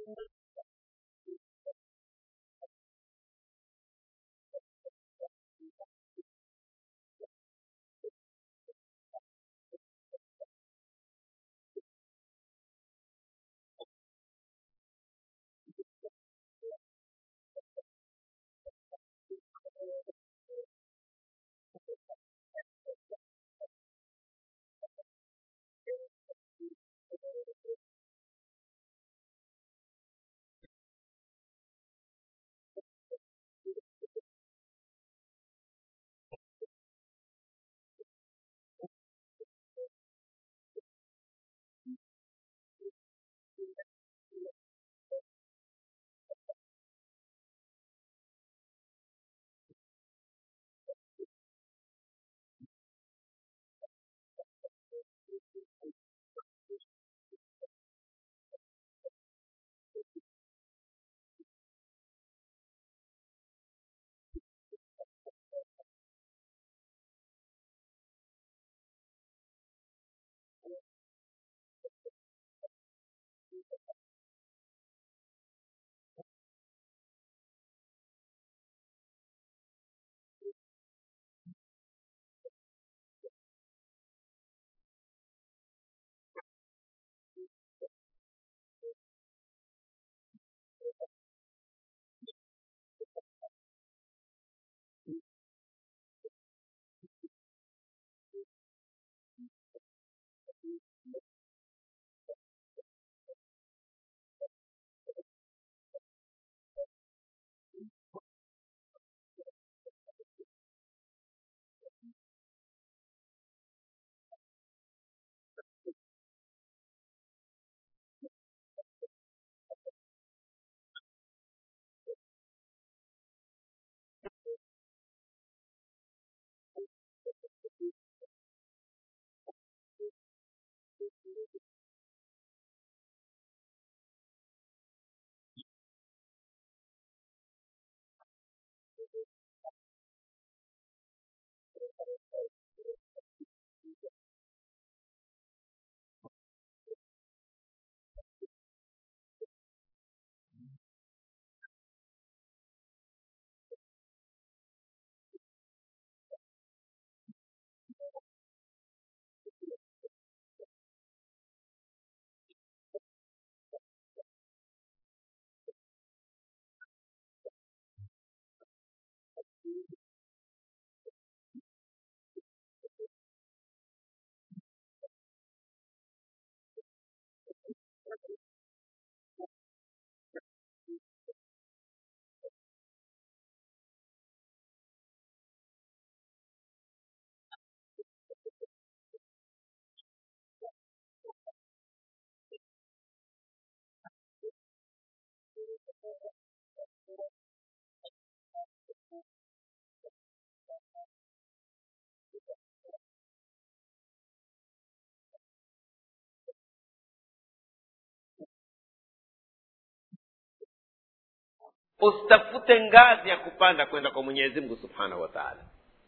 usitafute ngazi ya kupanda kwenda kwa mwenyezi mungu subhanahu wa taala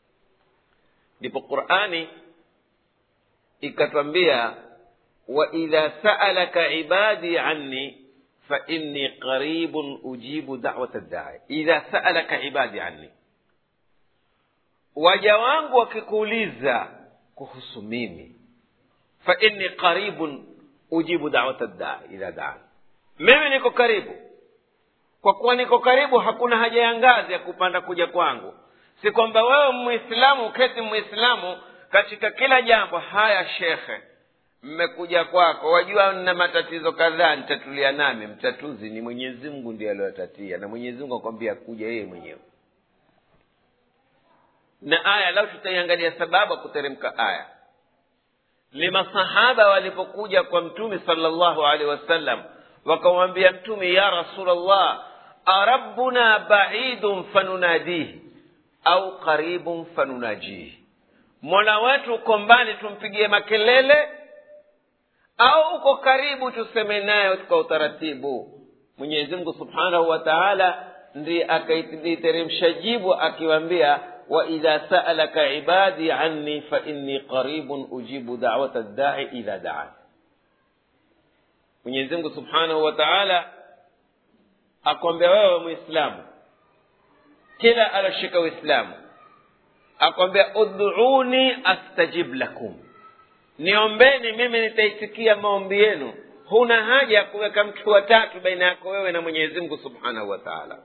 ndipo qurani ikatwambia waidha saalaka ibadi anni fainni qaribun ujibu dawata ddai idha saalaka ibadi anni waja wangu wakikuuliza kuhusu mimi fainni qaribun ujibu dawata ddai idha daani mimi niko karibu kwa kuwa niko karibu hakuna haja ya ngazi ya kupanda kuja kwangu si kwamba wewe mwislamu uketi mwislamu katika kila jambo haya shekhe mmekuja kwako wajua nina matatizo kadhaa nitatulia nami mtatuzi ni mwenyezi mungu ndiye aliyotatia na mwenyezi mungu akwambia kuja yeye mwenyewe na aya lau tutaiangalia sababu ya kuteremka aya ni masahaba walipokuja kwa mtume salllahu alehi wasallam wakamwambia mtume ya rasulllah arabbuna baidun fanunadihi au qaribun fanunajihi mola wetu uko mbali tumpigie makelele au uko karibu tuseme naye kwa utaratibu mwenyezi mungu subhanahu wa taala ndiye akaiteremsha jibu akiwambia waidha saalaka ibadi anni fainni qaribun ujibu dawata ddai idha daani mwenyezi mungu subhanahu wa taala akwambia wewe mwislamu kila aloshika uislamu akwambia udhuuni astajib lakum niombeni mimi nitaitikia maombi yenu huna haja ya kuweka mtu watatu baina yako wewe na mwenyezi mungu subhanahu wa taala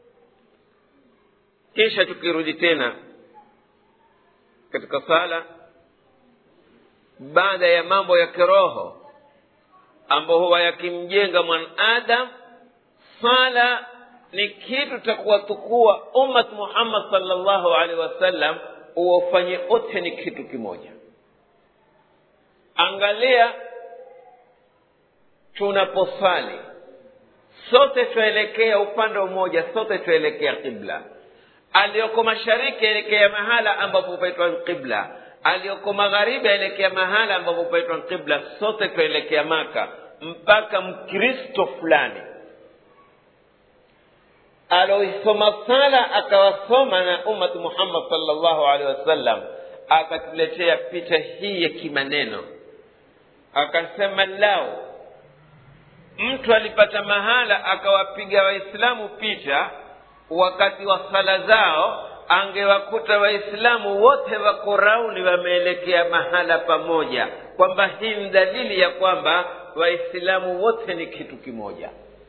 kisha tukirudi tena katika sala baada ya mambo ya kiroho ambayo huwa yakimjenga mwanadam sala ni kitu cha kuwatukua ummat muhammad salllahu alaihi wasallam uwafanye wote ni kitu kimoja angalia tunaposali sote twaelekea upande mmoja sote twaelekea qibla aliyoko mashariki aelekea mahala ambapo paitwa qibla aliyoko magharibi aelekea mahala ambapo paitwa qibla sote twaelekea maka mpaka mkristo fulani aloisoma sala akawasoma na ummat muhammad salllahu alehi wasallam akatuletea picha hii ya kimaneno akasema lao mtu alipata mahala akawapiga waislamu picha wakati wa sala zao angewakuta waislamu wote wako rauni wameelekea mahala pamoja kwamba hii ni dalili ya kwamba waislamu wote ni kitu kimoja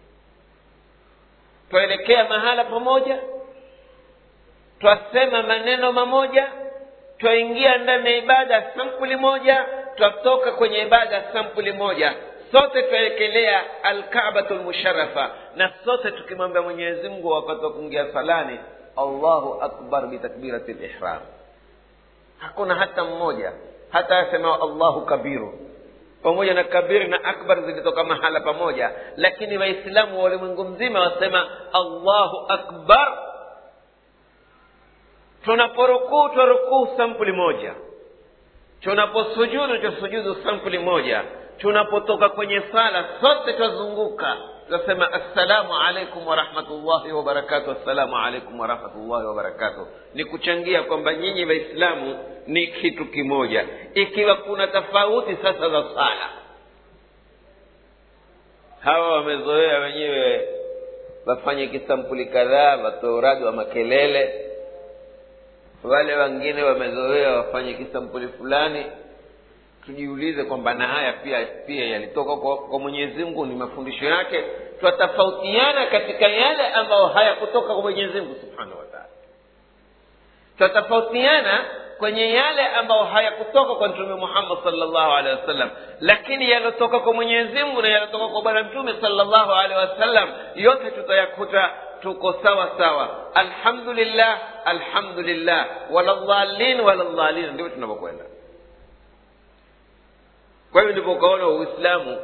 twaelekea mahala pamoja twasema maneno mamoja twaingia ndani ya ibada sampuli moja twatoka kwenye ibada sampuli moja sote twaekelea alkabatu lmusharafa na sote tukimwambia mwenyezi mungu wakati wa kuingia salani allahu akbar bitakbirati lihram hakuna hata mmoja hata asemao allahu kabiru pamoja na kabiri na akbar zilitoka mahala pamoja lakini waislamu wa ulimwengu mzima wasema allahu akbar tunaporukuu twarukuu sampuli moja tunaposujudu twasujudu sampuli moja tunapotoka kwenye sala sote twazunguka tunasema assalamu alaikum warahmatullahi wabarakatu assalamu alaikum warahmatullahi wabarakatuh ni kuchangia kwamba nyinyi waislamu ni kitu kimoja ikiwa kuna tofauti sasa za sala hawa wamezoea wenyewe wafanye kisampuli kadhaa watoe uradi wa makelele wale wengine wamezoea wafanye kisampuli fulani tujiulize kwamba na haya pia pia yalitoka kwa, kwa mwenyezi mungu ni mafundisho yake twatofautiana katika yale ambayo hayakutoka kwa mwenyezi mungu subhanahu wataala twatofautiana kwenye yale ambayo hayakutoka kwa mtume muhammad salllahu alehi wasallam lakini yaliyotoka kwa mwenyezi mungu na yaliyotoka kwa bwana mtume salllahu alehi wasallam yote tutayakuta tuko sawa sawa alhamdulillah alhamdulillah waladhalin waladhalin ndio tunavyokwenda kwa hivyo ndipo ukaona uislamu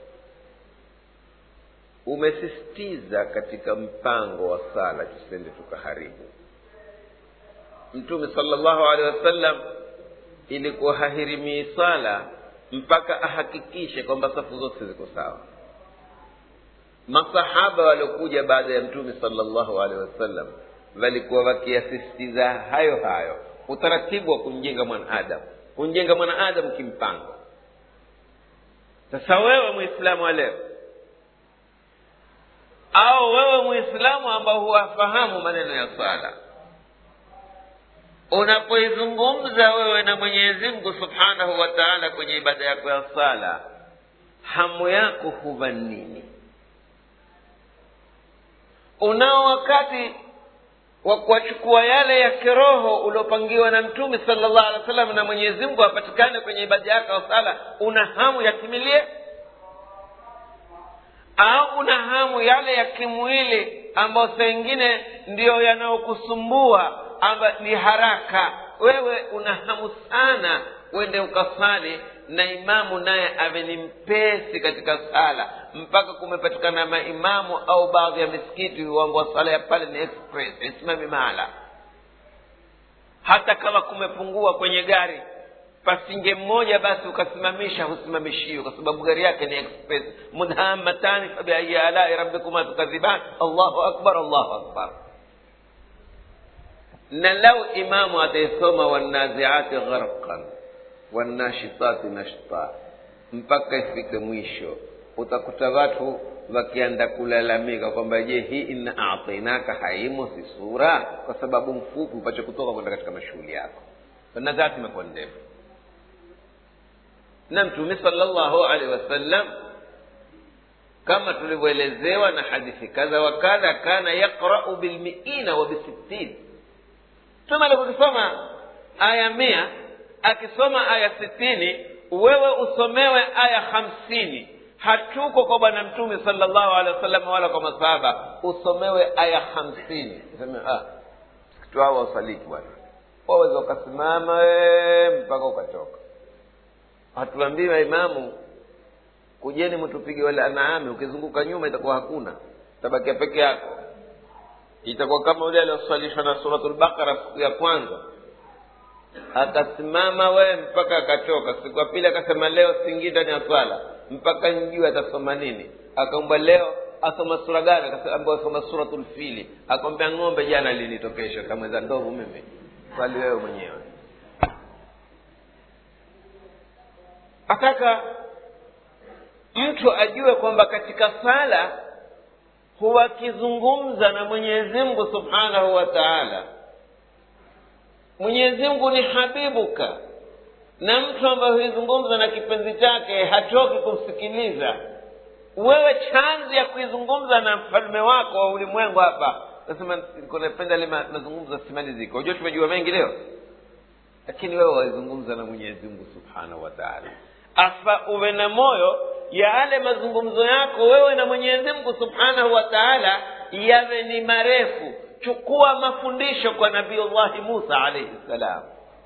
umesisitiza katika mpango wa sala tusende tukaharibu mtume salllahu alehi wasallam ilikuwa hahirimii sala mpaka ahakikishe kwamba safu zote ziko sawa masahaba waliokuja baada ya mtume salllahu alehi wasallam walikuwa wakiyasisitiza hayo hayo utaratibu wa kumjenga mwanadamu kumjenga mwanadamu kimpango sasa wewe mwislamu wa leo au wewe mwislamu ambao huwafahamu maneno ya swala unapoizungumza wewe na mwenyezi mungu subhanahu wa taala kwenye ibada yako ya sala hamu yako huva nini unao wakati wa kuwachukua yale ya kiroho uliopangiwa na mtume salllah alih wa sallam na mwenyezi mungu apatikane kwenye ibada yako ya sala una hamu yakimilie au una hamu yale ya kimwili ambayo saa ingine ndiyo yanayokusumbua amba ni haraka wewe una hamu sana uende ukasali na imamu naye awe ni mpesi katika sala mpaka kumepatikana maimamu au baadhi ya misikiti ambao sala ya pale ni express isimami mahala hata kama kumepungua kwenye gari pasinge mmoja basi ukasimamisha husimamishiwe kwa sababu gari yake ni express mudhamatani fabiayi alai rabbikuma tukadhiban allahu akbar allahu akbar na lau imamu ataisoma wanaziati gharqan wanashitati nashta mpaka ifike mwisho utakuta watu wakianda kulalamika kwamba je hii inna atainaka haimo si sura kwa sababu mfupi upache kutoka kwenda katika mashughuli yako na dhati imekuwa ndefu na mtume salllahu alehi wasallam kama tulivyoelezewa na hadithi kadha wa kadha kana yaqrau bilmiina wa bisittin mtume alivyokisoma aya mia akisoma aya sitini wewe usomewe aya hamsini hatuko kwa bwana mtume salllahu alehi wasallam wala kwa masahaba usomewe aya hamsini seme ah, msikiti wao wausaliki bwana waweza ukasimama wee mpaka ukatoka hatuambii maimamu kujeni mtupige wale anaami ukizunguka nyuma itakuwa hakuna tabakia peke yako itakuwa kama yule alioswalishwa na suratul baqara siku ya kwanza akasimama wee mpaka akatoka siku ya pili akasema leo singii ndani ya swala mpaka njue atasoma nini akaomba leo asoma sura gani akaambia asoma suratul fili akamwambia ng'ombe jana linitokesha kamweza ndovu mimi swali wewe mwenyewe ataka mtu ajue kwamba katika sala huwa akizungumza na mwenyezi mungu subhanahu wa taala mwenyezi mungu ni habibuka na mtu ambaye huizungumza na kipenzi chake hatoki kumsikiliza wewe chanzi ya kuizungumza na mfalme wako wa ulimwengu hapa nasema napenda le mazungumzo simalizika unajua tumejua mengi leo lakini wewe waizungumza na mwenyezi mungu subhanahu wa taala afa uwe na moyo ya yale mazungumzo yako wewe na mwenyezi mungu subhanahu wa taala yawe ni marefu chukua mafundisho kwa nabiullahi musa alaihi ssalam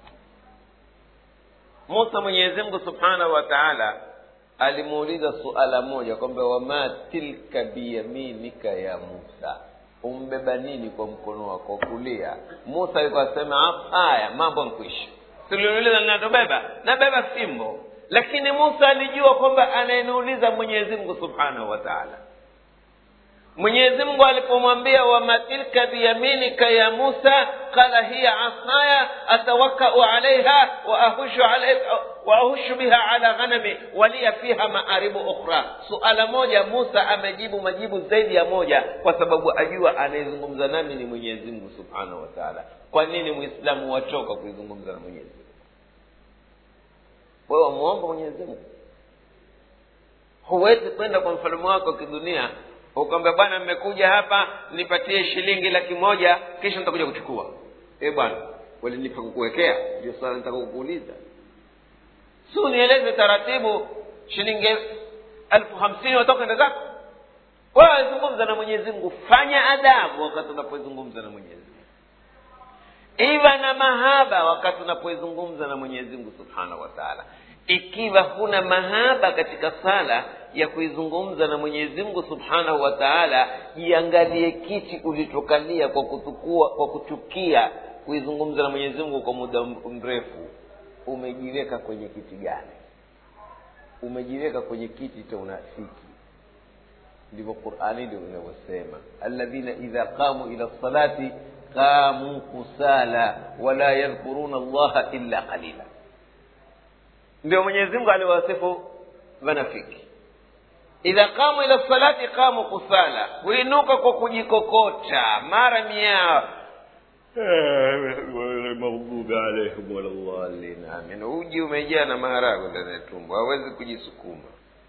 musa mwenyezi mungu subhanahu wa taala alimuuliza suala moja kwamba wama tilka biyaminika ya musa umbeba nini kwa mkono wako kulia musa alikuwa asema haya mambo mkwisha tuliuliza ninatobeba nabeba fimbo lakini musa alijua kwamba anayeniuliza mwenyezi mungu subhanahu wa taala mwenyezi mungu alipomwambia wama tilka biyaminika ya musa qala hiya asaya atawakau alaiha waahushu alaiha waahushu biha ala ghanami waliya fiha maaribu ukhra suala moja musa amejibu majibu zaidi ya moja kwa sababu ajua anayezungumza nami ni mwenyezi mungu subhanahu wa taala kwa nini mwislamu wachoka kuizungumza na mwenyezi mungu wewe wamuomba mwenyezi mungu huwezi kwenda kwa mfalme wako wa kidunia ukamwambia bwana mmekuja hapa nipatie shilingi laki moja kisha nitakuja kuchukua e bwana walinipa kukuwekea ndio swala nitaka kukuuliza si unieleze taratibu shilingi elfu hamsini watoka enda zako wewe zungumza na mwenyezi mungu fanya adabu wakati unapozungumza na mwenyezi mungu iwa na mahaba wakati unapoizungumza na mwenyezi mungu subhanahu wa taala ikiwa huna mahaba katika sala ya kuizungumza na mwenyezi mungu subhanahu wa taala jiangalie kiti ulichokalia kwa kutukua kwa kuchukia kuizungumza na mwenyezi mungu kwa muda mrefu umejiweka kwenye kiti gani umejiweka kwenye kiti cha unafiki ndivyo qurani ndio inavyosema alladhina idha qamu ila lsalati qamu kusala wala yadhkuruna allaha illa qalila ndio mwenyezi mungu aliwasifu wanafiki idha qamu ila salati qamu kusala huinuka kwa kujikokota mara miao maghdubi alaihim waladhalin amin uji umejaa na maharago ndani ya tumbo hawezi kujisukuma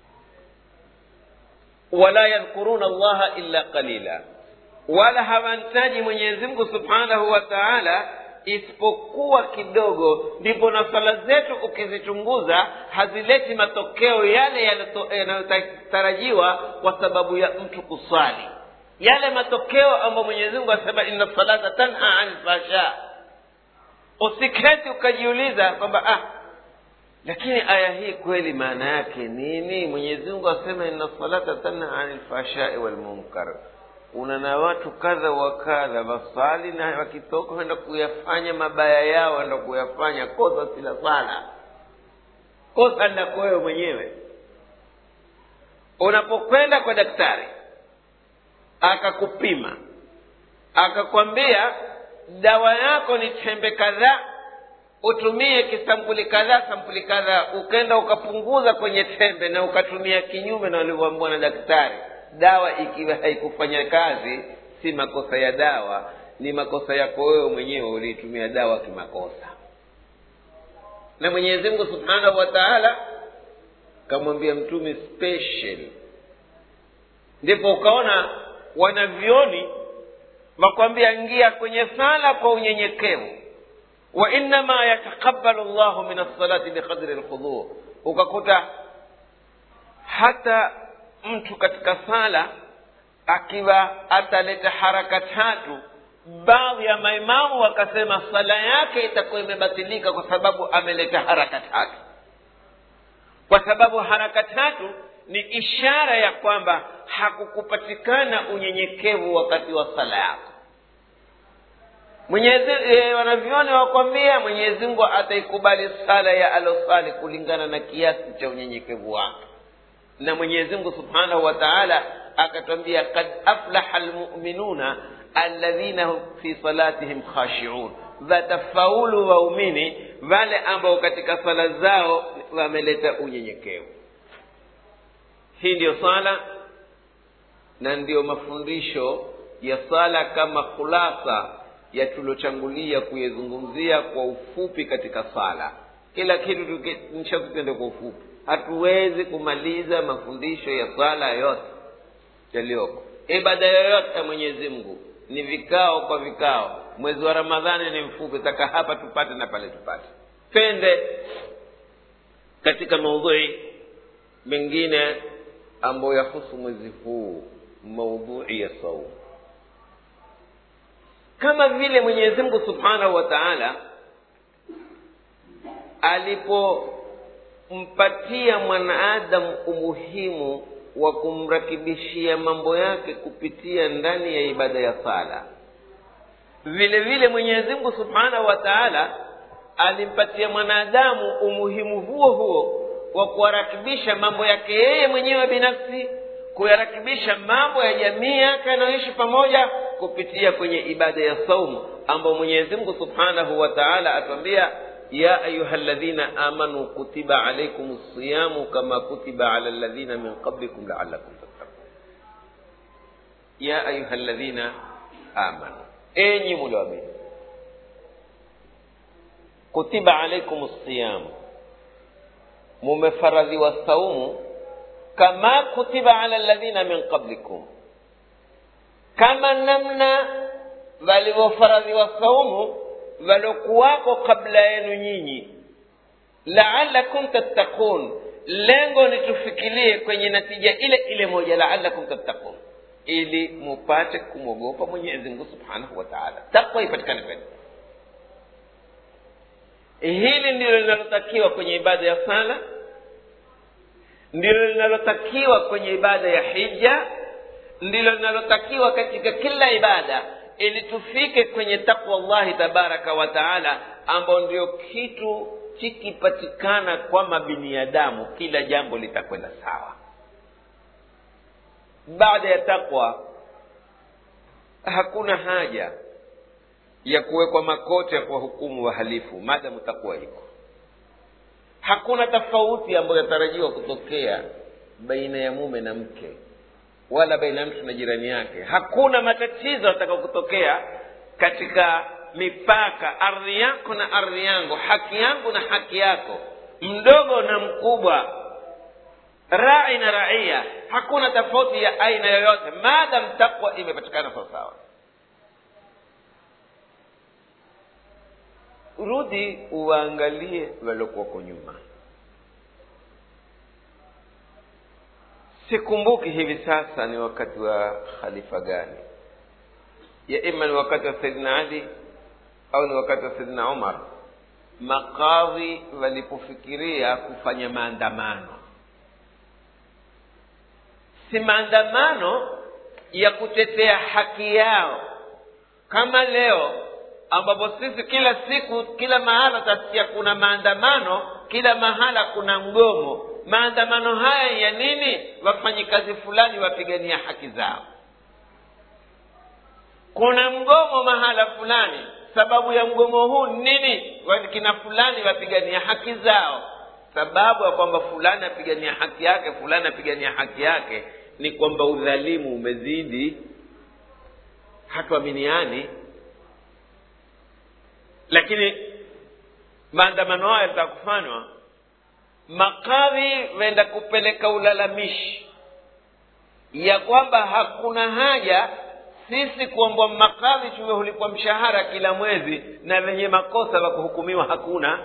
wala yadhkuruna allaha illa qalila wala hawamtaji mwenyezi mungu subhanahu wa taala isipokuwa kidogo ndipo na sala zetu ukizichunguza hazileti matokeo yale yanayotarajiwa kwa sababu ya mtu kuswali yale matokeo ambayo mwenyezi mungu asema inna salata tanha ani lfasha usiketi ukajiuliza kwamba ah lakini aya hii kweli maana yake nini mwenyezi mungu asema inna salata tanha ani lfashai walmunkar una na watu kadha wa kadha wasali na wakitoka wenda kuyafanya mabaya yao wenda kuyafanya kosa sila sala kosa ndako wewe mwenyewe unapokwenda kwa daktari akakupima akakwambia dawa yako ni tembe kadhaa utumie kisampuli kadhaa sampuli kadhaa ukenda ukapunguza kwenye tembe na ukatumia kinyume na ulivyoambiwa na daktari dawa ikiwa haikufanya kazi si makosa ya dawa ni makosa yako wewe mwenyewe uliitumia dawa kimakosa na mwenyezi mungu subhanahu wa taala kamwambia mtume special ndipo ukaona wanavyoni wakwambia ingia kwenye sala kwa unyenyekevu wa innama yataqabbalu llahu min alsalati biqadri lkhudhur ukakuta hata mtu katika sala akiwa ataleta haraka tatu baadhi ya maimamu wakasema sala yake itakuwa imebatilika kwa sababu ameleta haraka tatu kwa sababu haraka tatu ni ishara ya kwamba hakukupatikana unyenyekevu wakati wa sala yako mwenyezi e, wanavyoni wakwambia mwenyezi mungu ataikubali sala ya alosali kulingana na kiasi cha unyenyekevu wake na mwenyezi mungu subhanahu wa taala akatwambia kad aflaha lmuminuna alladhina hum fi salatihim khashiun watafaulu waumini wale ambao katika sala zao wameleta unyenyekevu hii ndiyo sala na ndiyo mafundisho ya sala kama khulasa ya tulochangulia kuyazungumzia kwa ufupi katika sala kila kitu nishakutende kwa ufupi hatuwezi kumaliza mafundisho ya sala yote yaliyoko ibada yoyote ya mwenyezi mungu ni vikao kwa vikao mwezi wa ramadhani ni mfupi taka hapa tupate na pale tupate twende katika maudhui mengine ambayo yahusu mwezi huu maudhui ya saumu kama vile mwenyezi mungu subhanahu wa taala alipompatia mwanaadamu umuhimu wa kumrakibishia mambo yake kupitia ndani ya ibada ya sala vile vile mwenyezi mungu subhanahu wa taala alimpatia mwanadamu umuhimu huo huo wa kuwarakibisha mambo yake yeye mwenyewe binafsi kuyarakibisha mambo ya jamii yake anayoishi pamoja kupitia kwenye ibada ya saumu ambao mwenyezi mungu subhanahu wa taala atuambia ya ayuha ladhina amanu kutiba alaikum siyamu kama kutiba ala ladhina min qablikum laalakum tattaqun ya ayuha ladhina amanu enyi mulioamini kutiba alaikum siyamu mumefaradhiwa saumu kama kutiba ala ladhina min qablikum kama namna walivyofaradhiwa saumu walokuwako kabla yenu nyinyi laalakum tattaqun lengo ni tufikirie kwenye natija ile ile moja laalakum tattaqun ili mupate kumwogopa mwenyezi mungu subhanahu wa taala takwa ipatikane kwenu hili ndilo linalotakiwa kwenye ibada ya sala ndilo linalotakiwa kwenye ibada ya hija ndilo linalotakiwa katika kila ibada ili tufike kwenye takwa llahi tabaraka wa taala ambao ndio kitu kikipatikana kwa mabiniadamu kila jambo litakwenda sawa baada ya takwa hakuna haja ya kuwekwa makoti ya kuwahukumu wahalifu maadamu takwa iko hakuna tofauti ambayo yatarajiwa kutokea baina ya mume na mke wala baina ya mtu na jirani yake hakuna matatizo yataka kutokea katika mipaka ardhi yako na ardhi yangu haki yangu na haki yako mdogo na mkubwa rai na raia hakuna tofauti ya aina yoyote maadam takwa imepatikana sawasawa rudi uwaangalie waliokuwako nyuma sikumbuki hivi sasa ni wakati wa khalifa gani ya ima ni wakati wa saidina ali au ni wakati wa saidina umar makadhi walipofikiria kufanya maandamano si maandamano ya kutetea haki yao kama leo ambapo sisi kila siku kila mahala utasikia kuna maandamano kila mahala kuna mgomo maandamano haya ya nini wafanyikazi fulani wapigania haki zao kuna mgomo mahala fulani sababu ya mgomo huu nini kina fulani wapigania haki zao sababu ya kwamba fulani apigania haki yake fulani apigania haki yake ni kwamba udhalimu umezidi hatuaminiani lakini maandamano hayo yataka kufanywa makadhi waenda kupeleka ulalamishi ya kwamba hakuna haja sisi kuombwa makadhi tuwe hulipwa mshahara kila mwezi na wenye makosa wa kuhukumiwa hakuna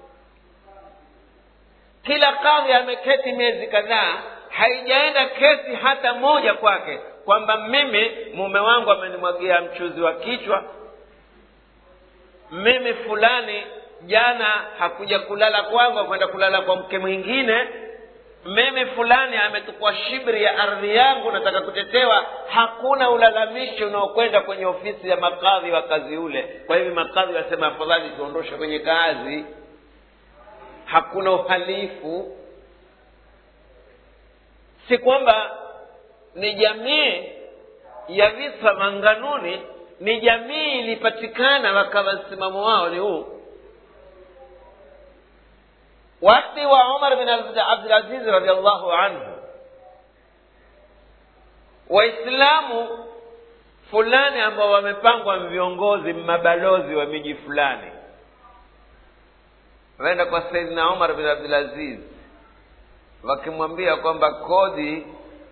kila kadhi ameketi miezi kadhaa haijaenda kesi hata moja kwake kwamba mimi mume wangu amenimwagia mchuzi wa kichwa mimi fulani jana hakuja kulala kwangu akwenda kulala kwa mke mwingine mimi fulani ametukua shibri ya ardhi yangu nataka kutetewa hakuna ulalamishi unaokwenda kwenye ofisi ya makadhi wa kazi ule kwa hivyo makadhi wasema afadhali tuondoshe kwenye kazi hakuna uhalifu si kwamba ni jamii ya visa manganuni ni jamii ilipatikana wakawa msimamo wao ni huu wakati wa umar bin abdulaziz radiallahu anhu waislamu fulani ambao wamepangwa viongozi mabalozi wa miji fulani waenda kwa saidina umar bin abdulaziz wakimwambia kwamba kodi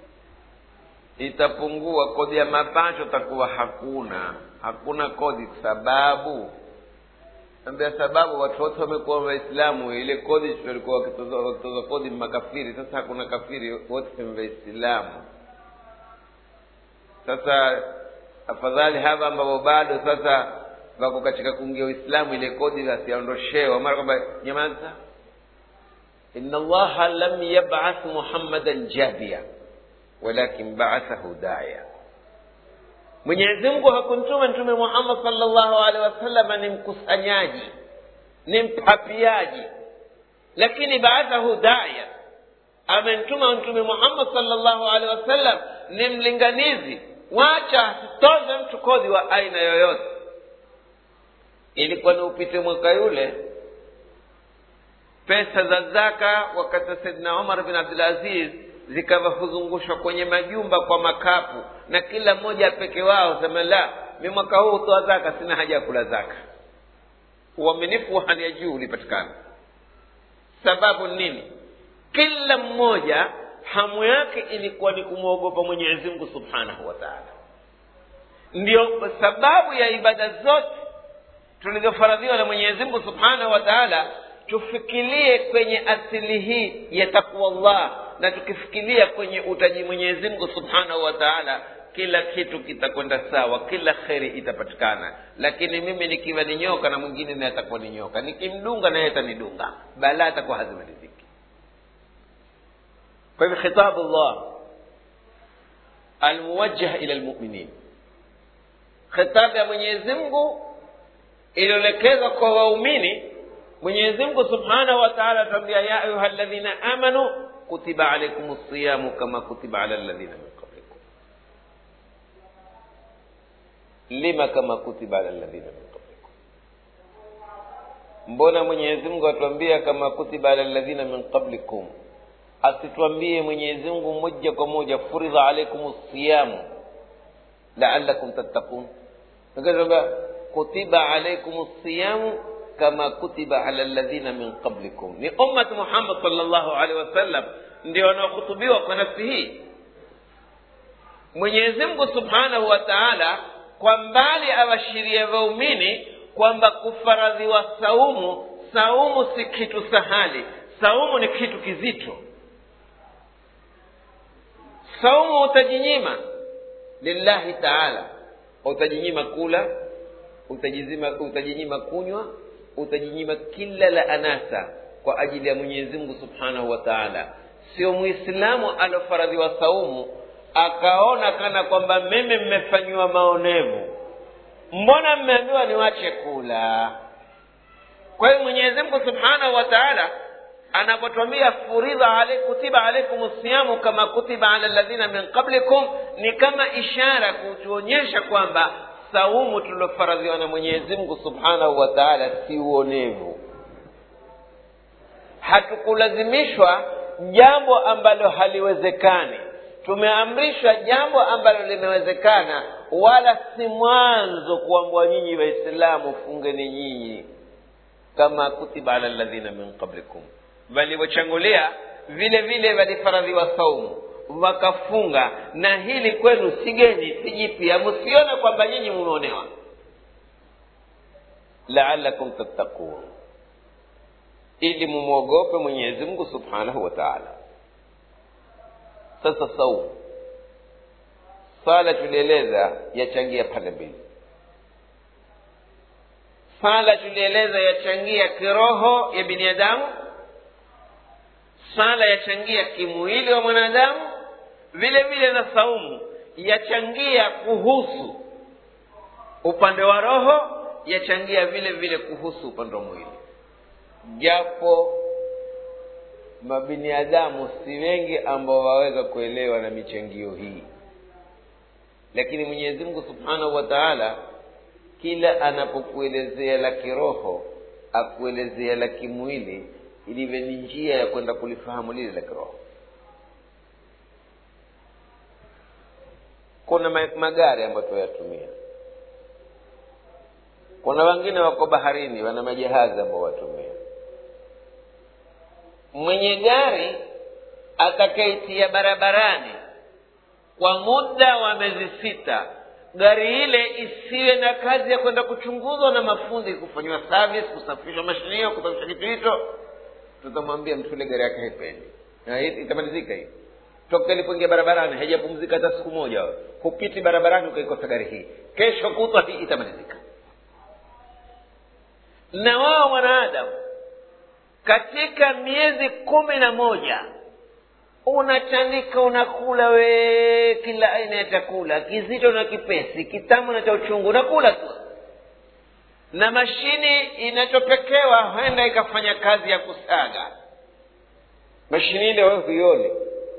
itapungua kodi ya mapato takuwa hakuna hakuna kodi sababu ambia sababu watu wote wamekuwa waislamu ile kodi walikuwa wakitoza kodi makafiri sasa hakuna kafiri wote ni waislamu sasa afadhali hapa ambapo bado sasa wako katika kuingia uislamu ile kodi wasiondoshewa mara kwamba nyamaza inna allaha lam yabath muhammadan jabia walakin baathahu daya mwenyezi mungu hakumtuma mtume muhammad salllahu alehi wasalama ni mkusanyaji ni mpapiaji lakini baathahu daya amemtuma mtume muhammad salllahu alehi wasallam ni mlinganizi wacha asitoze mtu kodi wa aina yoyote ilikuwa ni upite mwaka yule pesa za zaka wakati wa saidina umar bin abdulaziz zikawa huzungushwa kwenye majumba kwa makapu na kila mmoja peke wao sema la mi mwaka huu hutoa zaka sina haja ya kula zaka uaminifu wa hali ya juu ulipatikana sababu nini kila mmoja hamu yake ilikuwa ni kumwogopa mwenyezi mungu subhanahu wa taala ndio sababu ya ibada zote tulizofaradhiwa na mwenyezi mungu subhanahu wa taala tufikirie kwenye asili hii ya takwallah na tukifikiria kwenye utaji mwenyezi mungu subhanahu wa taala kila kitu kitakwenda sawa kila kheri itapatikana lakini mimi nikiwa ni nyoka na mwingine naye atakuwa ni nyoka nikimdunga naye atanidunga balaa atakuwa hazimaliziki kwa hivyo khitabu llah almuwajjah ila lmuminin khitabu ya mwenyezi mungu iliyoelekezwa kwa waumini mwenyezi mungu subhanahu wa taala atuambia ya ayuha ladhina amanu kutiba alaikum siyamu kama kutiba ala ladhina min qablikum lima kama kutiba ala ladhina min qablikum mbona mwenyezi mungu atuambia kama kutiba ala ladhina min qablikum asituambie mwenyezi mungu moja kwa moja furidha alaikum siyamu laalakum tattakun akatuambia kutiba alaikum siyamu kama kutiba ala ladhina min qablikum ni ummat muhammad salllahu alehi wasallam ndio wanaohutubiwa kwa nafsi hii mwenyezi mungu subhanahu wa taala kwa mbali awashiria waumini kwamba kufaradhiwa saumu saumu si kitu sahali saumu ni kitu kizito saumu utajinyima lillahi taala utajinyima kula utajizima utajinyima kunywa utajinyima kila la anasa kwa ajili ya mwenyezi mungu subhanahu wa taala sio mwislamu alofaradhiwa saumu akaona kana kwamba mimi mmefanyiwa maonevu mbona mmeambiwa niwache kula kwa hiyo mwenyezi mungu subhanahu wa taala anapotwambia furidha ale, kutiba alaikum siyamu kama kutiba ala ladhina min qablikum ni kama ishara kutuonyesha kwamba saumu tuliofaradhiwa na mwenyezi mungu subhanahu wa taala si uonevu hatukulazimishwa jambo ambalo haliwezekani tumeamrishwa jambo ambalo limewezekana wala si mwanzo kuambwa nyinyi waislamu fungeni nyinyi kama kutiba ala ladhina min qablikum walivyochangulia vile vile walifaradhiwa saumu wakafunga na hili kwenu sigeni si jipya msione kwamba nyinyi mumeonewa laalakum tattaqun ili mumwogope mwenyezi mungu subhanahu wa taala sasa saumu swala tulieleza yachangia pande mbili swala tulieleza yachangia kiroho ya binadamu swala yachangia kimwili wa mwanadamu vile vile na saumu yachangia kuhusu upande wa roho yachangia vile vile kuhusu upande wa mwili japo mabiniadamu si wengi ambao waweza kuelewa na michangio hii lakini mwenyezi mungu subhanahu wa taala kila anapokuelezea la kiroho akuelezea la kimwili ilivyo ni njia ya kwenda kulifahamu lile la kiroho kuna magari ambayo tuyatumia kuna wengine wako baharini wana majahazi ambao watumia mwenye gari atakaitia barabarani kwa muda wa miezi sita gari ile isiwe na kazi ya kwenda kuchunguzwa na mafundi kufanyiwa service kusafishwa mashine hiyo kusafisha kitu hicho tutamwambia mtu ile gari yake haipendi na itamalizika hii toka ilipoingia barabarani haijapumzika hata siku moja hupiti barabarani ukaikosa gari hii kesho kutwa hii itamalizika na wao mwanadamu katika miezi kumi na moja unachanika unakula we kila aina ya chakula kizito na kipesi kitamu na cha uchungu unakula tu na mashini inachopekewa huenda ikafanya kazi ya kusaga mashini ile wewe huioni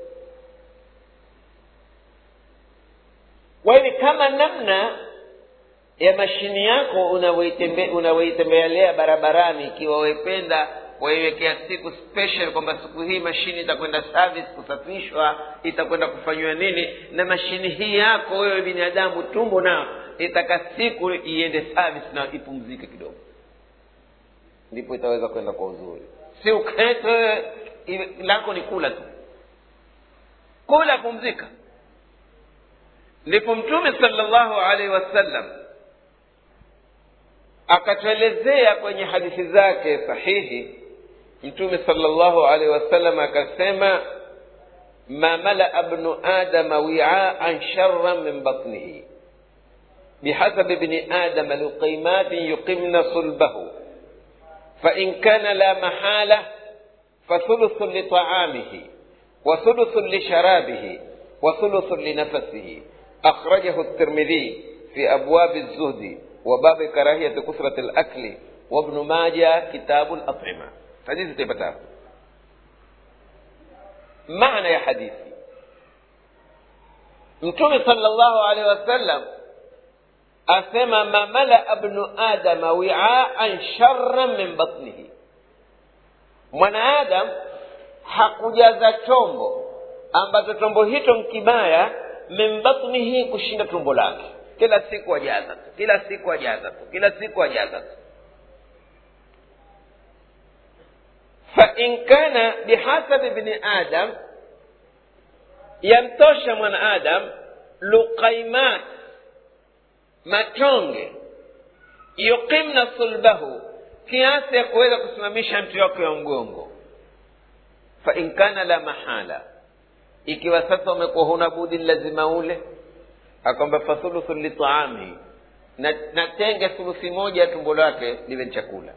kwa hivi kama namna ya mashini yako unavyoitembelea barabarani ikiwa wependa waiwekea siku special kwamba siku hii mashini itakwenda service kusafishwa itakwenda kufanyiwa nini na mashini hii yako wewe binadamu tumbo nao itaka siku iende service na ipumzike kidogo ndipo itaweza kwenda kwa uzuri si ukete wewe lako ni kula tu kula pumzika ndipo mtume salllahu alaihi wasallam akatuelezea kwenye hadithi zake sahihi mtume salllahu alaihi wasallam akasema ma malaa bnu adama wiaan sharan min batnihi bihasabi bni adama luqaimatin yuqimna sulbahu fain kana la mahala fathuluthu litaamihi وثلث لشرابه وثلث لنفسه أخرجه الترمذي في أبواب الزهد وباب كراهية كثرة الأكل وابن ماجه كتاب الأطعمة حديث تبتا معنى يا حديثي mtume salllahu alehi wasallam asema ma malaa bnu adama wiaan sharan min batnihi mwanaadam hakujaza chombo ambacho chombo hicho mkibaya min batnihi kushinda tumbo lake kila siku ajaza tu kila siku ajaza tu kila siku ajaza tu fain kana bihasabi bni adam yamtosha mwanaadam luqaimat matonge yuqimna sulbahu kiasi ya kuweza kusimamisha mti wake wa mgongo fain kana la mahala ikiwa sasa umekuwa huna budi lazima ule akwamba fathuluthu litaami na, na tenge thuluthi moja ya tumbo lake liwe ni chakula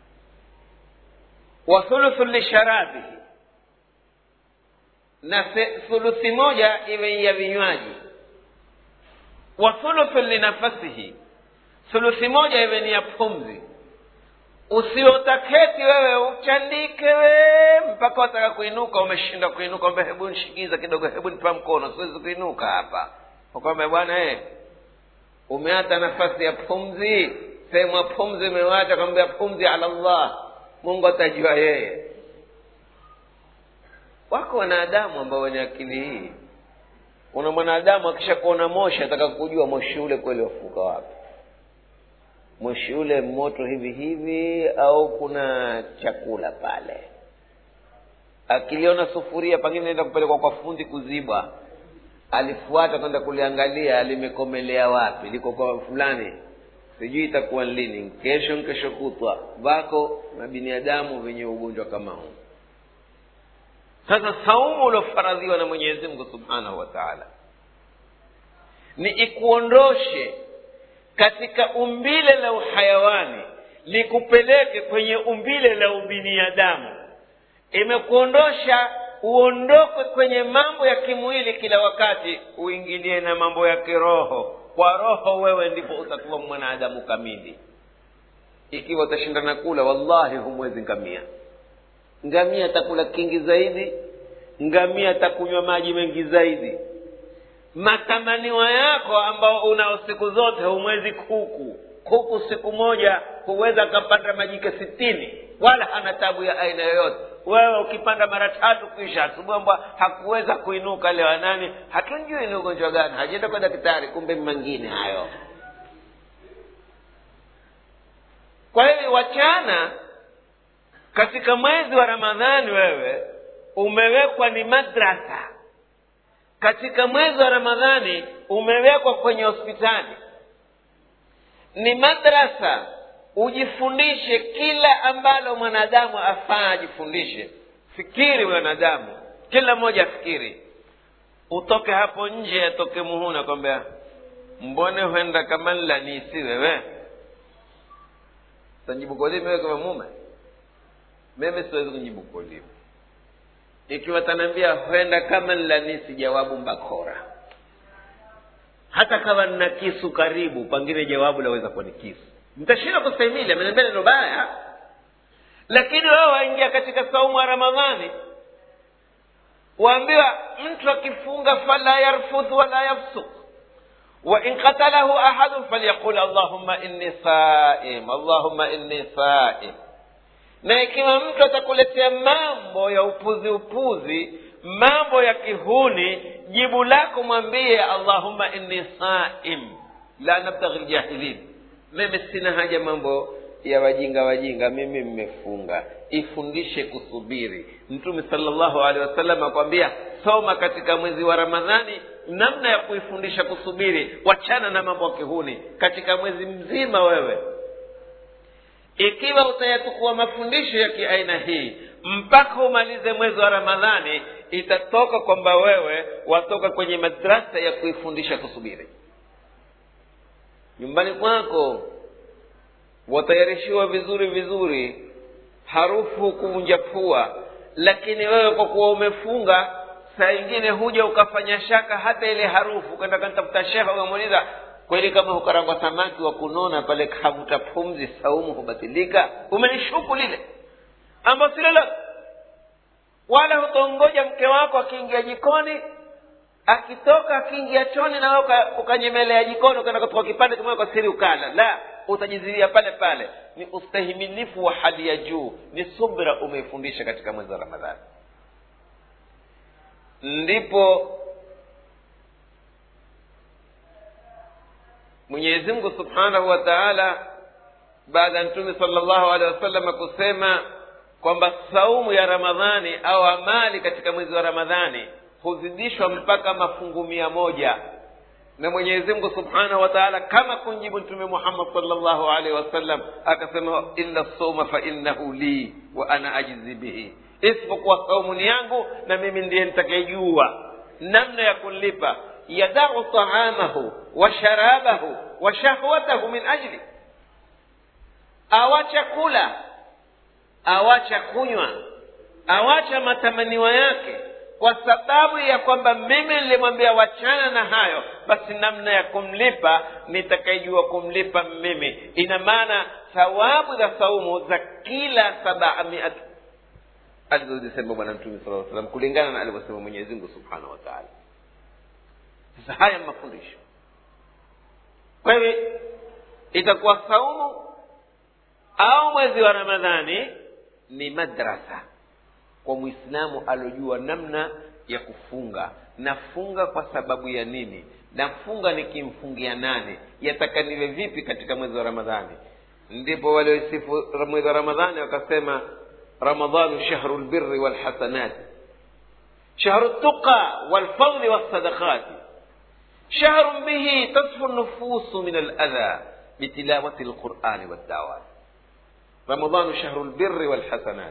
wa thuluthu lisharabihi na thuluthi moja iwe ya vinywaji wa thuluthu linafasihi thuluthi moja iwe ni ya pumzi usiotaketi wewe uchandike we mpaka wataka kuinuka umeshinda kuinuka mbe hebu nishikiza kidogo hebu nipa mkono siwezi kuinuka hapa kwamba bwana e umeata nafasi ya pumzi sehemu ya pumzi umewacha kwambia pumzi ala llah mungu atajua yeye wako wanadamu ambao wenye akili hii kuna mwanadamu akishakuona moshi ataka kujua moshi ule kweli wafuka wapi moshi ule moto hivi hivi au kuna chakula pale akiliona sufuria pengine naenda kupelekwa kwa fundi kuzibwa alifuata kwenda kuliangalia limekomelea wapi liko kwa fulani sijui itakuwa lini kesho kesho kutwa vako na binadamu venye ugonjwa kama huu sasa saumu uliofaradhiwa na mwenyezi mungu subhanahu wa taala ni ikuondoshe katika umbile la uhayawani likupeleke kwenye umbile la ubinadamu imekuondosha uondoke kwenye mambo ya kimwili kila wakati uingilie na mambo ya kiroho kwa roho wewe ndipo utakuwa mwanadamu kamili ikiwa utashindana kula wallahi humwezi ngamia ngamia atakula kingi zaidi ngamia atakunywa maji mengi zaidi matamaniwa yako ambao unao siku zote humwezi kuku kuku siku moja huweza akapanda majike sitini wala hana tabu ya aina yoyote wewe ukipanda mara tatu kisha asubuhi ambwa hakuweza kuinuka leo nani hatunjui ni ugonjwa gani hajaenda kwa daktari kumbe mangine hayo kwa hiyo wachana katika mwezi wa ramadhani wewe umewekwa ni madrasa katika mwezi wa ramadhani umewekwa kwenye hospitali ni madrasa ujifundishe kila ambalo mwanadamu afaa ajifundishe fikiri mwanadamu kila mmoja afikiri utoke hapo nje atoke muhuna kwambia mbone huenda kama nlanisi wewe tajibu kolimi wewe kama mume mimi siwezi kujibu kolimi ikiwa tanaambia huenda kama nlanisi jawabu mbakora hata kama nina kisu karibu pengine jawabu laweza kuwa ni kisu mtashinda kustahimili ameniambia neno baya lakini wewe waingia katika saumu ya ramadhani waambiwa mtu akifunga fala yarfudh wala yafsuk وإن قتله أحد فليقول اللهم إني صائم اللهم إني صائم na ikiwa mtu atakuletea mambo ya upuzi upuzi mambo ya kihuni jibu lako mwambie allahumma inni saim la nabtaghi ljahilin mimi sina haja mambo ya wajinga wajinga mimi mmefunga ifundishe kusubiri mtume salllahu alehi wasallam akwambia soma katika mwezi wa ramadhani namna ya kuifundisha kusubiri wachana na mambo ya kihuni katika mwezi mzima wewe ikiwa utayatukua mafundisho ya kiaina hii mpaka umalize mwezi wa ramadhani itatoka kwamba wewe watoka kwenye madrasa ya kuifundisha kusubiri nyumbani kwako watayarishiwa vizuri vizuri harufu kuvunja pua lakini wewe kwa kuwa umefunga saa ingine huja ukafanya shaka hata ile harufu ukaenda kantafuta sheha ukamuuliza kweli kama hukarangwa samaki wa kunona pale kavuta pumzi saumu hubatilika umenishuku lile ambao si lolote wala hutongoja mke wako akiingia jikoni akitoka akiingia choni na wewe ukanyemelea jikoni ukaenda kutoka kipande kimoja kwa siri ukala la utajizilia pale pale ni ustahimilifu wa hali ya juu ni subra umeifundisha katika mwezi wa ramadhani ndipo mwenyezi mungu subhanahu wa taala baada ya mtume sala llahu alehi wasallam kusema kwamba saumu ya ramadhani au amali katika mwezi wa ramadhani huzidishwa mpaka mafungu mia moja na mwenyezi mungu subhanahu wa taala kama kumjibu mtume muhammad salllahu alaihi wasallam akasema illa soma fainnahu li wa ana ajizi bihi isipokuwa saumu ni yangu na mimi ndiye nitakayejua namna ya kunlipa yadau taamahu wa sharabahu wa shahwatahu min ajli awacha kula awacha kunywa awacha matamaniwa yake kwa sababu ya kwamba mimi nilimwambia wachana na hayo basi namna ya kumlipa nitakayejua kumlipa mimi ina maana thawabu za saumu za kila sabamiat alizozisema bwana mtume sala salam kulingana na alivyosema mwenyezi mungu subhanahu wa taala sasa haya mafundisho kwa hivyo itakuwa saumu au mwezi wa ramadhani ni madrasa kwa mwislamu aliojua namna ya kufunga nafunga kwa sababu ya nini nafunga nikimfungia nane yataka niwe vipi katika mwezi wa ramadhani ndipo waliosifu mwezi wa ramadhani wakasema ramadhanu shahru lbirri walhasanati shahru ltuqa walfadli walsadaqati شهر به تصفو النفوس من الأذى بتلاوة القرآن والدعوات رمضان شهر البر والحسنات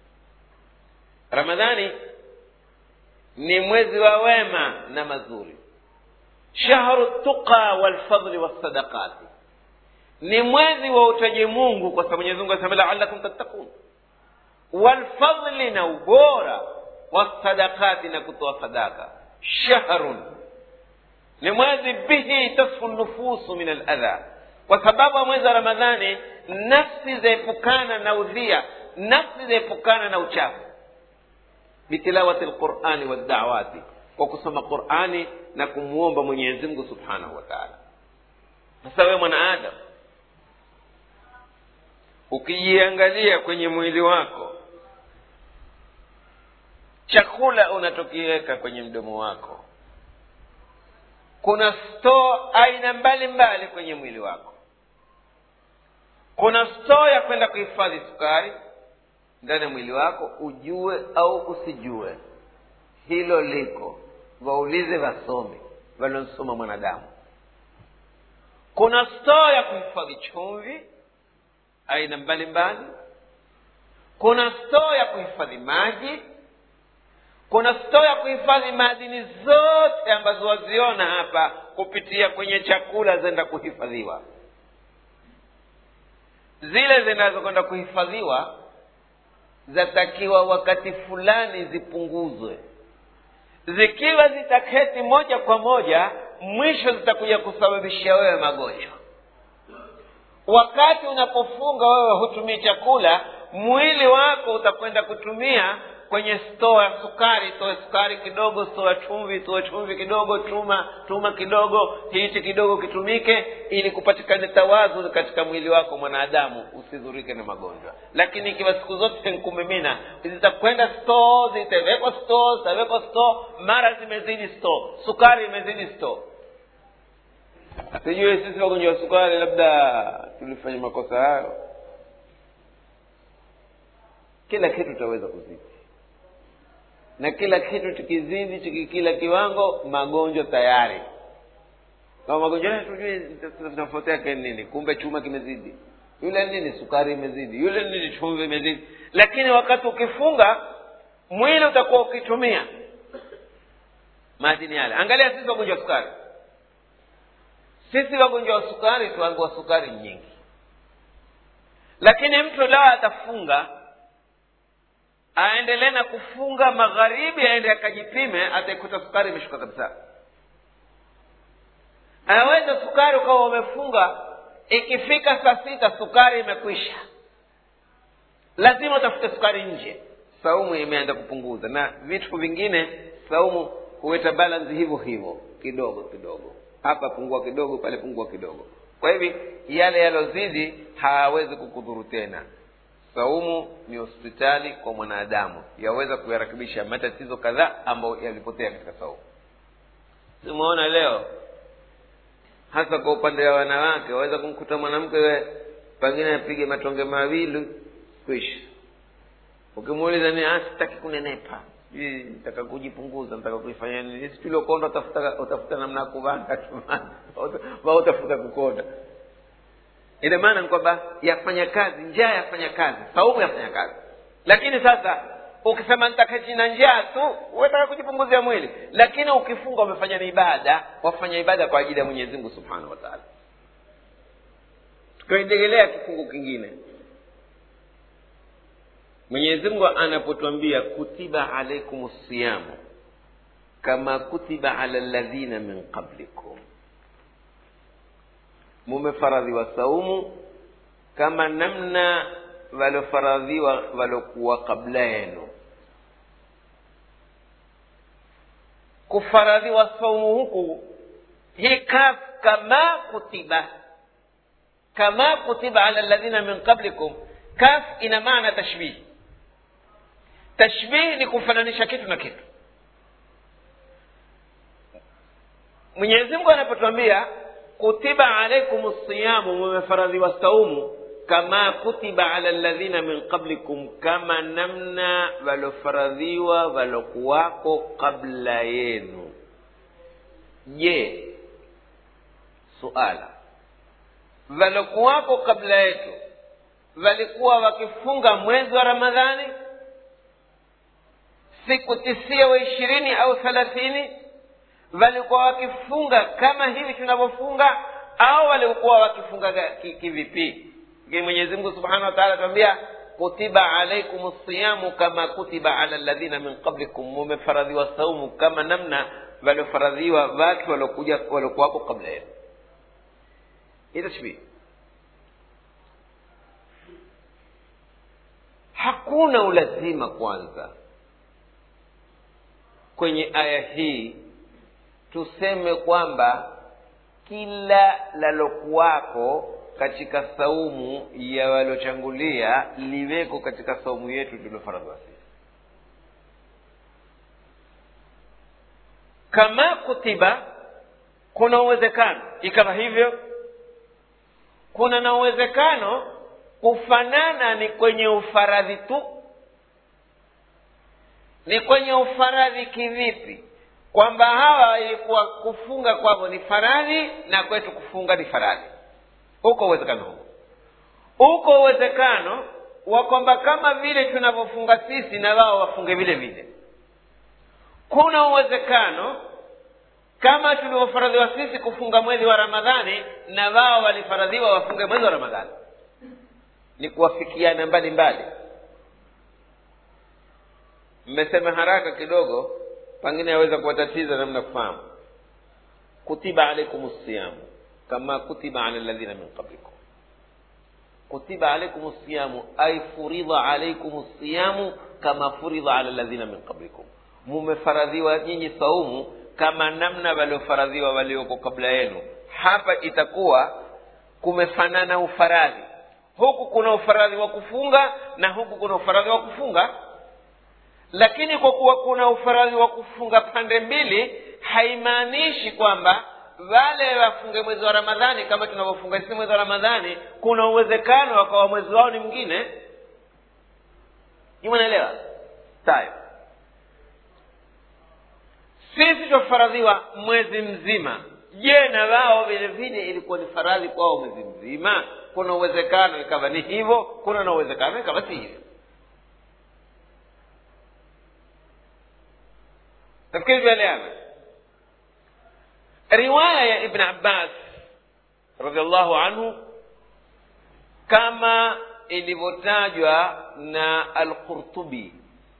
رمضان ni mwezi wa wema na mazuri shahru tuqa walfadli wassadaqati ni mwezi wa utaji mungu kwa sababu mwenyezi mungu anasema laalakum tattakun walfadli na ubora wassadaqati na kutoa sadaka shahrun ni mwezi bihi tasfu nufusu min aladha kwa sababu ya mwezi wa ramadhani nafsi zaepukana na udhia nafsi zaepukana na uchafu bitilawati lqurani waddawati kwa kusoma qurani na kumwomba mwenyezi mungu subhanahu wa taala sasa wewe mwanaadam ukijiangalia kwenye mwili wako chakula unatokiweka kwenye mdomo wako kuna stoo aina mbalimbali kwenye mwili wako kuna stoo ya kwenda kuhifadhi sukari ndani ya mwili wako ujue au usijue hilo liko waulize wasomi waliosoma mwanadamu kuna stoo ya kuhifadhi chumvi aina mbalimbali kuna stoo ya kuhifadhi maji kuna stoo ya kuhifadhi madini zote ambazo waziona hapa kupitia kwenye chakula zenda kuhifadhiwa zile zinazokwenda kuhifadhiwa zatakiwa wakati fulani zipunguzwe zikiwa zitaketi moja kwa moja mwisho zitakuja kusababishia wewe magonjwa wakati unapofunga wewe hutumii chakula mwili wako utakwenda kutumia kwenye stoo ya sukari toe sukari kidogo stoo ya chumvi toe chumvi kidogo tuma tuma kidogo hichi kidogo kitumike ili kupatikane tawazu katika mwili wako mwanadamu usidhurike na magonjwa lakini ikiwa siku zote nkumimina zitakwenda stoo zitawekwa stoo zitawekwa stoo mara zimezidi stoo sukari imezidi stoo sijui sisi wagonjwa wa sukari labda tulifanya makosa hayo kila kitu tutaweza kuzidi na kila kitu tukizidi tukikila kiwango magonjwa tayari kama magonjwa haya tujue tutafuatia ke nini kumbe chuma kimezidi yule nini sukari imezidi yule nini chumvi imezidi lakini wakati ukifunga mwili utakuwa ukitumia madini yale angalia sisi wagonjwa wa sukari sisi wagonjwa wa sukari tuambiwa sukari nyingi lakini mtu lao atafunga aendelee na kufunga magharibi aende akajipime ataikuta sukari imeshuka kabisa anaweza sukari ukawa umefunga ikifika saa sita sukari imekwisha lazima utafute sukari nje saumu imeenda kupunguza na vitu vingine saumu huweta balance hivyo hivyo kidogo kidogo hapa pungua kidogo pale pungua kidogo kwa hivi yale yalozidi hayawezi kukudhuru tena saumu ni hospitali kwa mwanadamu yaweza kuyarakibisha matatizo kadhaa ambayo yalipotea katika saumu tumeona leo hasa kwa upande wa wanawake waweza kumkuta mwanamke we pengine apige matonge mawili kwisha ukimuuliza ni sitaki kunenepa nataka kujipunguza nataka kuifanya nini situliokonda utafuta utafuta namna ya kuvanga wa utafuta kukonda ina maana ni kwamba yafanya kazi njaa yafanya kazi saumu yafanya kazi lakini sasa ukisema nitaketi na njaa tu wetaka kujipunguzia mwili lakini ukifunga umefanya ni ibada wafanya ibada kwa ajili ya mwenyezi mungu subhanahu wa taala tukaendelea kifungu kingine mwenyezi mungu anapotwambia kutiba alaikum siyamu kama kutiba ala ladhina min qablikum mumefaradhiwa saumu kama namna waliofaradhiwa waliokuwa kabla yenu kufaradhiwa saumu huku hii kaf kama kutiba kama kutiba ala ladhina min qablikum kaf ina maana tashbihi tashbihi ni kufananisha kitu na kitu mwenyezi mungu anapotwambia kutiba alaikum siyamu mumefaradhiwa saumu kama kutiba ala ladhina min qablikum kama namna walofaradhiwa walokuwako kabla yenu je suala walokuwako kabla yetu walikuwa wakifunga mwezi wa ramadhani siku tisia wa ishirini au thelathini walikuwa wakifunga kama hivi tunavyofunga au walikuwa wakifunga kivipi ki mwenyezi mungu subhanahu wa taala atuambia kutiba alaikum siyamu kama kutiba ala ladhina min qablikum mumefaradhiwa saumu kama namna waliofaradhiwa watu waliokuja waliokuwapo kabla yenu hii tashbihi hakuna ulazima kwanza kwenye aya hii tuseme kwamba kila lalokuwako katika saumu ya walochangulia liweko katika saumu yetu tuliofaradhiwa sisi kama kutiba kuna uwezekano ikawa hivyo kuna na uwezekano kufanana ni kwenye ufaradhi tu ni kwenye ufaradhi kivipi kwamba hawa ilikuwa kufunga kwavo ni faradhi na kwetu kufunga ni faradhi uko uwezekano huo uko uwezekano wa kwamba kama vile tunavyofunga sisi na wao wafunge vile vile kuna uwezekano kama tulivyofaradhiwa sisi kufunga mwezi wa ramadhani na wao walifaradhiwa wafunge mwezi wa ramadhani ni kuwafikiana mbali mbali mmesema haraka kidogo pengine yaweza kuwatatiza namna kufahamu kutiba alaikum siyamu kama kutiba ala ladhina min qablikum kutiba alaikum siyamu ay furidha alaikum siyamu kama furidha ala ladhina min qablikum mumefaradhiwa nyinyi saumu kama namna waliofaradhiwa walioko kabla yenu hapa itakuwa kumefanana ufaradhi huku kuna ufaradhi wa kufunga na huku kuna ufaradhi wa kufunga lakini kwa kuwa kuna ufaradhi wa kufunga pande mbili haimaanishi kwamba wale wafunge mwezi wa ramadhani kama tunavyofunga sisi mwezi wa ramadhani kuna uwezekano wakawa mwezi wao ni mwingine imanaelewa sayo sisi twafaradhiwa mwezi mzima je na wao vile vile ilikuwa ni faradhi kwao mwezi mzima kuna uwezekano ikawa ni hivyo kuna na uwezekano ikawa si hivyo nafikiri tueleana riwaya ya ibn abbas radiallahu anhu kama ilivyotajwa na alqurtubi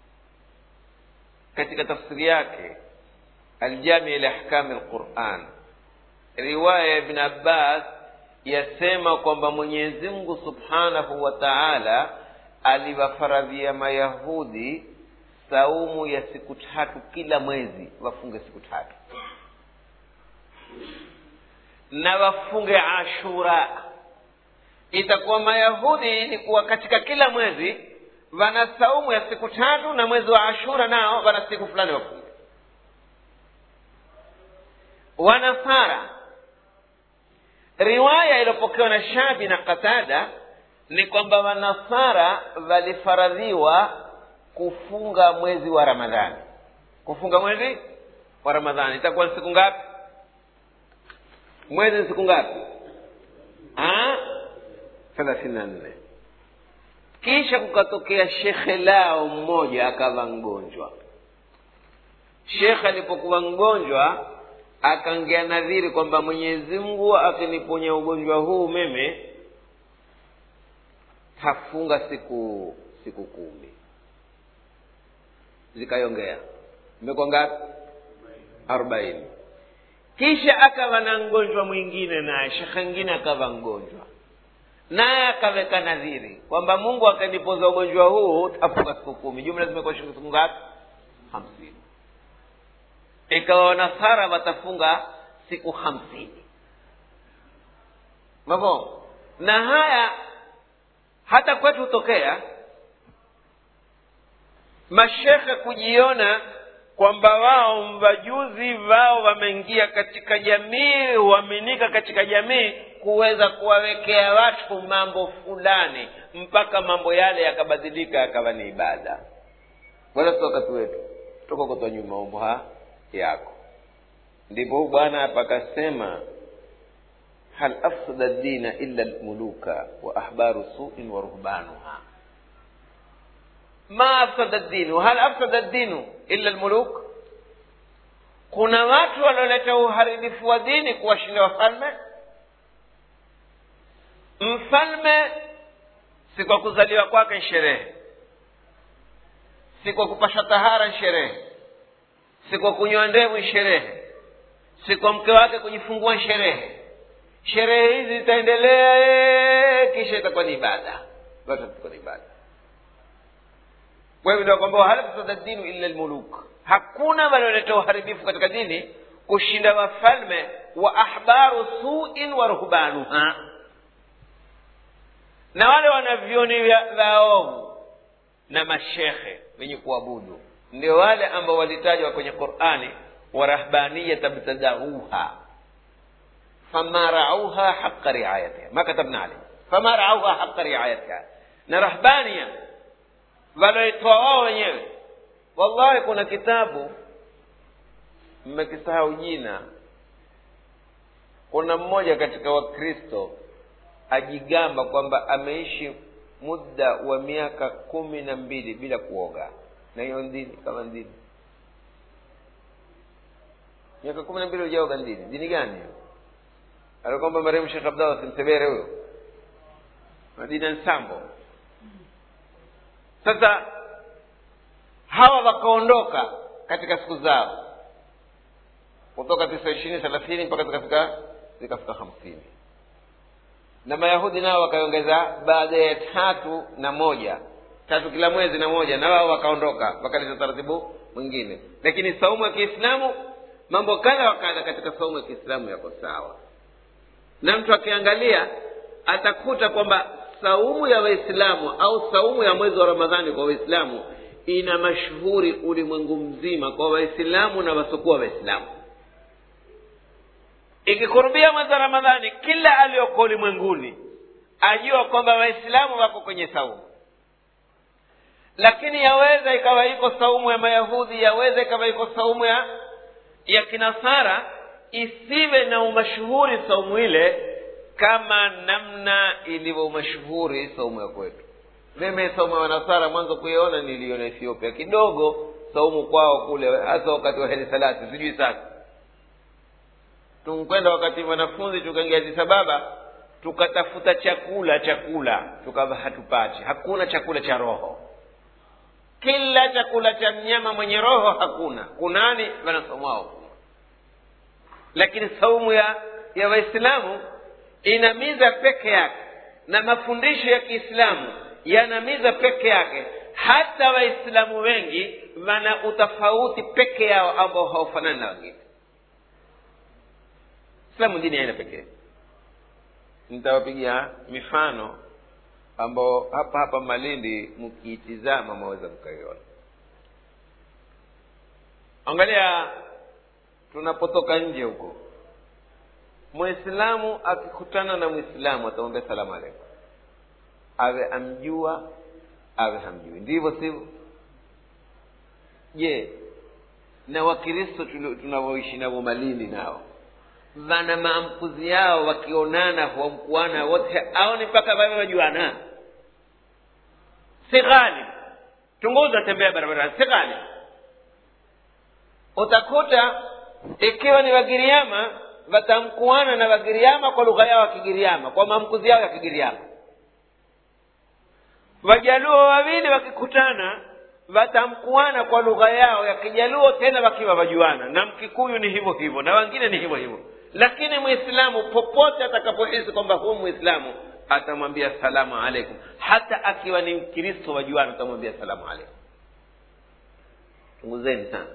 katika tafsiri yake aljami liahkami lquran riwaya ya ibn abbas yasema kwamba mwenyezi mungu subhanahu wa taala aliwafaradhia mayahudi saumu ya siku tatu kila mwezi wafunge siku tatu na wafunge ashura itakuwa mayahudi ilikuwa katika kila mwezi wana saumu ya siku tatu na mwezi wa ashura nao wana siku fulani wafunge wanasara riwaya iliyopokewa na shabi na qatada ni kwamba wanasara walifaradhiwa kufunga mwezi wa ramadhani kufunga mwezi wa ramadhani itakuwa ni siku ngapi mwezi ni siku ngapi thelathini na nne kisha kukatokea shekhe lao mmoja akawa mgonjwa shekhe alipokuwa mgonjwa akaongea nadhiri kwamba mwenyezi mungu akiniponya ugonjwa huu meme tafunga siku siku kumi zikaiongea imekuwa ngapi arobaini kisha akawa na mgonjwa mwingine naye shekhe mwingine akawa mgonjwa naye akaweka nadhiri kwamba mungu akanipoza ugonjwa huu tafunga siku kumi jumla zimekuwa siku ngapi hamsini ikawa wanasara watafunga siku hamsini mavo na haya hata kwetu hutokea mashekhe kujiona kwamba wao mvajuzi wao wameingia katika jamii huaminika katika jamii kuweza kuwawekea watu mambo fulani mpaka mambo yale yakabadilika yakawa ni ibada wala si wakati wetu toka kotwa nyuma mambo ha yako ndipo huu bwana hapa akasema hal afsada dina illa lmuluka wa ahbaru suin wa ruhbanuha ma afsada dinu hal afsada dinu illa lmuluk kuna watu walioleta uharibifu wa dini kuwashinda wafalme mfalme si kwa kuzaliwa kwake ni sherehe si kwa kupasha tahara ni sherehe si kwa kunywa ndevu ni sherehe si kwa mke wake kujifungua ni sherehe sherehe hizi zitaendelea kisha itakuwa ni ibada basi itakuwa ni ibada kwa hivyo ndio kwamba hal fasada dinu illa lmuluk hakuna walioleta uharibifu katika dini kushinda wafalme wa ahbaru suin wa ruhbanuha na wale wanavyoni vaovu na mashekhe wenye kuabudu ndio wale ambao walitajwa kwenye qurani warahbaniyata btadauha fama rauha haqa riayatiha ma katabna alaihi fama rauha haqa riayatiha na rahbania waloitoa wao wenyewe wallahi kuna kitabu mmekisahau jina kuna mmoja katika wakristo ajigamba kwamba ameishi muda wa miaka kumi na mbili bila kuoga na hiyo ndini kama ndini miaka kumi na mbili hujaoga ndini dini gani hiyo alikwamba marehemu shekh abdallah simsebere huyo madina nsambo sasa hawa wakaondoka katika siku zao kutoka tisa ishirini thelathini mpaka zikafika zikafika hamsini na mayahudi nao wakaongeza baada ya tatu na moja tatu kila mwezi na moja na wao wakaondoka wakaleta taratibu mwingine lakini saumu ya kiislamu mambo kadha wa kadha katika saumu ya kiislamu yako sawa na mtu akiangalia atakuta kwamba saumu ya waislamu au saumu ya mwezi wa ramadhani kwa waislamu ina mashuhuri ulimwengu mzima kwa waislamu na wasiokuwa waislamu ikikurubia mwezi wa ramadhani kila aliyoko ulimwenguni ajua kwamba waislamu wako kwenye saumu lakini yaweza ikawa iko saumu ya mayahudi yaweza ikawa iko saumu ya ya kinasara isiwe na umashuhuri saumu ile kama namna ilivyo mashuhuri saumu ya kwetu mimi saumu ya wanasara mwanzo kuiona niliona ethiopia kidogo saumu kwao kule hasa wakati wa heri salati sijui sasa tunkwenda wakati wanafunzi tukaingia Addis Ababa tukatafuta chakula chakula tukawa hatupati hakuna chakula cha roho kila chakula cha mnyama mwenye roho hakuna kunani wanasomwao lakini saumu ya ya waislamu ina miza peke yake na mafundisho ya kiislamu yana miza peke yake hata waislamu wengi wana utofauti peke yao ambao haufanani na wengine islamu dini aina pekee nitawapigia mifano ambao hapa hapa malindi mkiitizama mwaweza mkaiona angalia tunapotoka nje huko mwislamu akikutana na mwislamu atamwambia salamu alaikum awe amjua awe hamjui ndivyo sivyo je na wakristo tunavyoishi navo malindi nao wana maamkuzi yao wakionana huamkuana wote au ni mpaka vawe wajuana si ghali chunguza tembea barabarani si ghali utakuta ikiwa ni wagiriama watamkuana na wagiriama kwa lugha yao ya kigiriama kwa maamkuzi yao ya kigiriama wajaluo wawili wakikutana watamkuana kwa lugha yao ya kijaluo tena wakiwa wajuana na mkikuyu ni hivyo hivyo na wengine ni hivyo hivyo lakini mwislamu popote atakapohisi kwamba huu mwislamu atamwambia salamu alaikum hata akiwa ni mkristo wajuana atamwambia salamu alaikum chunguzeni sana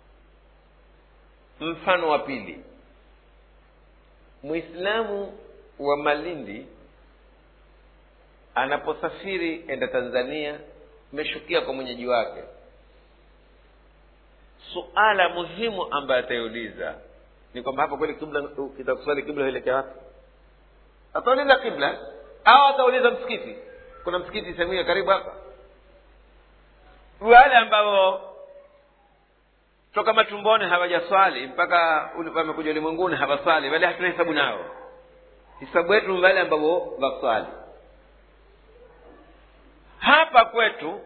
mfano wa pili mwislamu wa malindi anaposafiri enda tanzania imeshukia kwa mwenyeji wake suala muhimu ambayo ataiuliza ni kwamba hapa kweli kibla kitakuswali kibla huelekea wapi atauliza kibla au atauliza msikiti kuna msikiti sehemu hiyo karibu hapa wale ambao toka matumboni hawajaswali mpaka wamekuja ulimwenguni hawaswali wale hatuna hesabu nao hisabu yetu ni wale ambao waswali hapa kwetu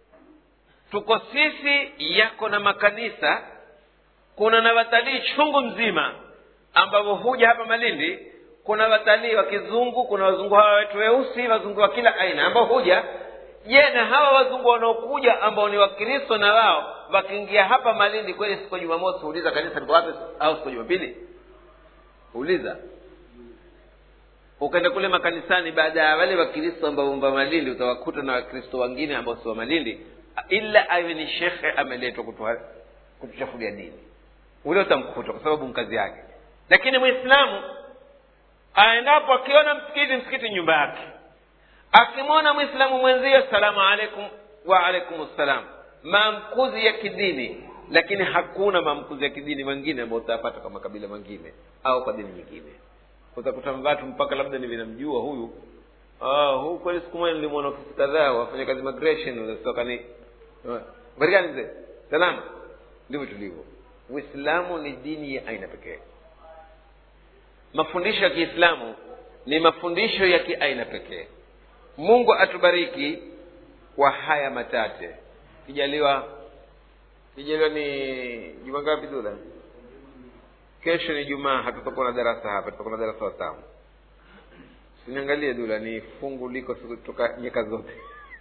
tuko sisi yako na makanisa kuna na watalii chungu mzima ambao huja hapa malindi kuna watalii wa kizungu kuna wazungu hawa wetu weusi wazungu wa kila aina ambao huja je na hawa wazungu wanaokuja ambao ni wakristo na wao wakiingia hapa malindi kweli siku ya jumamosi huuliza kanisa liko wapi au siku ya jumapili uliza ukaenda kule makanisani baada ya wale wakristo ambao mba malindi utawakuta na wakristo wengine ambao si wa malindi ila awe ni shekhe ameletwa kutuchafulia dini ule utamkuta kwa sababu mkazi yake lakini mwislamu aendapo akiona msikiti msikiti nyumba yake akimwona mwislamu mwenzio salamu alaikum wa alaikum ssalam maamkuzi ya kidini lakini hakuna maamkuzi ya kidini mengine ambayo utayapata kwa makabila mengine au kwa dini nyingine utakuta watu mpaka labda ni vinamjua huyu ah, huu kweli siku moja nilimwona ofisi kadhaa wafanya kazi migration unatoka ni habari gani mzee salama ndivyo tulivyo uislamu ni dini ya aina pekee mafundisho ya kiislamu ni mafundisho ya kiaina pekee mungu atubariki kwa haya matate kijaliwa kijaliwa ni juma ngapi dula kesho ni jumaa hatutakuwa na darasa hapa tutakuwa na darasa watamu siniangalie dula ni fungu liko toka nyeka zote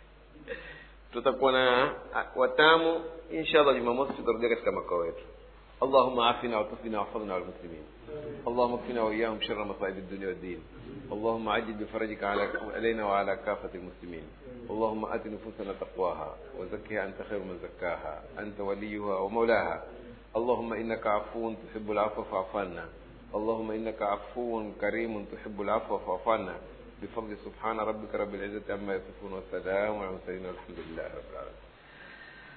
tutakuwa na watamu insha allah jumamosi tutarudia katika makao yetu اللهم عافنا وعافنا واحفظنا على المسلمين اللهم اكفنا واياهم شر مصائب الدنيا والدين اللهم عجل بفرجك على علينا وعلى كافه المسلمين اللهم ات نفوسنا تقواها وزكها انت خير من زكاها انت وليها ومولاها اللهم انك عفو تحب العفو فاعف عنا اللهم انك عفو كريم تحب العفو فاعف عنا بفضل سبحان ربك رب العزه عما يصفون والسلام على المرسلين والحمد لله رب العالمين